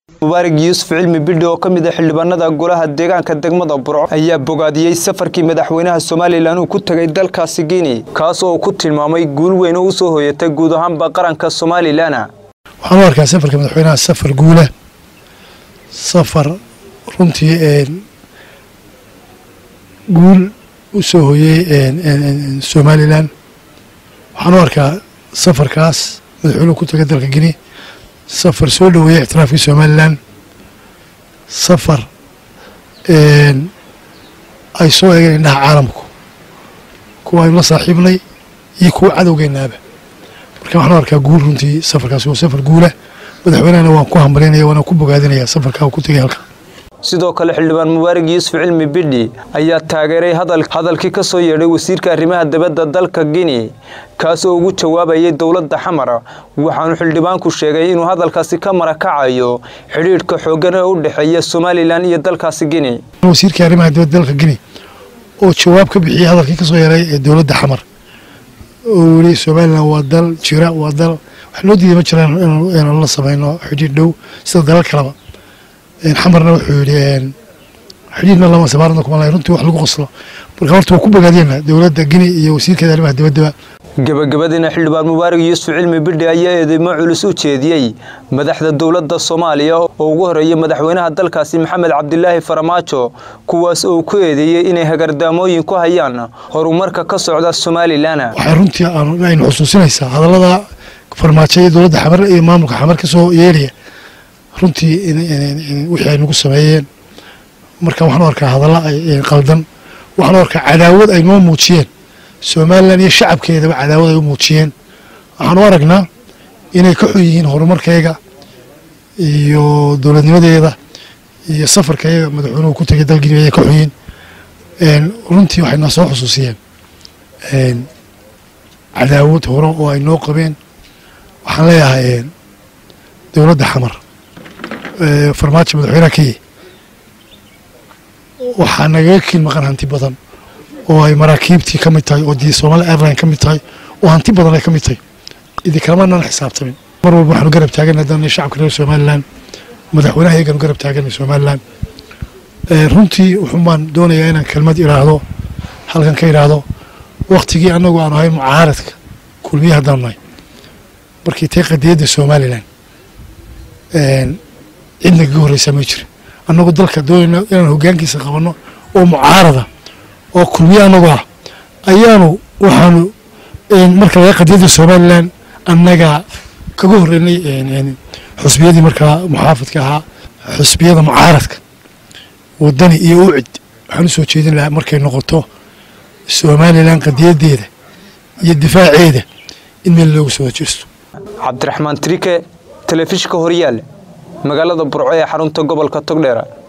mubaarig yuusuf cilmi bidhi oo ka mid ah xildhibaanada golaha deegaanka degmada burco ayaa bogaadiyey safarkii madaxweynaha somalilan uu ku tegay dalkaasi guinea kaas oo uu ku tilmaamay guul weyn oo u soo hoyatay guud ahaanba qaranka somalilan waxaan u arkaa safarka madaxweynaha safar guula safar runtii guul u soo hoyey somalilan waxaan u arkaa safarkaas madaxweynuhu ku tegay dalka guinea safar soo dhoweeyey ictiraafkii somalilan safar ay soo eegeen indhaha caalamku kuwa aynu la saaxiibnay iyo kuwa cadowgeenaaba marka waxaan u arkaa guul runtii safarkaasi waa safar guula madaxweynehana waan ku hambalinaya waana ku bogaadinaya safarkaa uu ku tegay halka sidoo kale xildhibaan mubaarig yuusuf cilmi bidhi ayaa taageeray hadalkii ka soo yeedhay wasiirka arrimaha dibadda dalka guinea kaas oo ugu jawaabayay dowladda xamara waxaanu xildhibaanku sheegay inuu hadalkaasi ka marakacayo xidhiidhka xooggan ee u dhexeeya somalilan iyo dalkaasi guinea wasiirkii arrimaha dibadda dalka guinea oo jawaab ka bixiyey hadalkii ka soo yeeray ee dowladda xamar oo yidhi somalilan waa dal jira waa dal wax loo diiday ma jiraan inaanu la samayno xidhiidh dhow sida dalal kaleba xamarna wuxuu yidhi xidhiidhna lama sabaarna kuma lahayn runtii wax lagu qoslo marka horta waa ku bogaadiyena dowladda guinea iyo wasiirkeeda arrimaha dibaddaba gabagabadiina xildhibaan mubaarig yuusuf cilmi bidhi ayaa eedeymo culus u jeediyey madaxda dowladda soomaaliya oo ugu horeeyay madaxweynaha dalkaasi maxamed cabdilaahi faramaajo kuwaas oo ku eedeeyey inay hagardaamooyin ku hayaan horumarka ka socda somalilan waxay runtii aynu xusuusinaysaa hadallada farmaajo iyo dowladda xamar iyo maamulka xamar ka soo yeelaya runtii wixii ay nagu sameeyeen marka waxaan u arkaa hadalla qaldan waxaan u arkaa cadaawad ay noo muujiyeen somalilan iyo shacabkeedaba cadaawad ay u muujiyeen waxaan u aragnaa inay ka xun yihiin horumarkayga iyo dowladnimadeeda iyo safarkayga madaxweynuhu ku tegay dalgini ayay ka xun yihiin runtii waxay na soo xusuusiyeen cadaawad hore oo ay noo qabeen waxaan leeyahay dowladda xamar farmaajo madaxweynaha kenya waxaa nagaga kiil maqan hanti badan oo ay maraakiibtii ka mid tahay oo dii somali airline ka mid tahay oo hanti badan ay ka mid tahay idinkalamaanaan xisaabtamin mar walba waxaanu garab taaganay haddana shacabka reer somalilan madaxweynaha iyagaanu garab taaganay somalilan runtii wuxuun baan doonayaa inaan kelmad idhaahdo halkan ka idhaahdo waktigii annagu aanu ahayn mucaaradka kulmiye haddaanu nahay markii tay qadiyadda somalilan cidna kaga horreysaa ma jirin annagu dalka doonayna inaan hoggaankiisa qabanno oo mucaarada oo kulmiye annagu ah ayaanu waxaanu marka laga qadiyadda somalilan annaga kaga horreynay xusbiyadii markaa muxaafadka ahaa xusbiyada mucaaradka wadani iyo ucid waxaan u soo jeedin lahaa markay noqoto somalilan qadiyadeeda iyo difaaceeda in meel loogu soo jeesto cabdiraxmaan trike telefishinka horyaal magaalada burco ee xarunta gobolka togdheera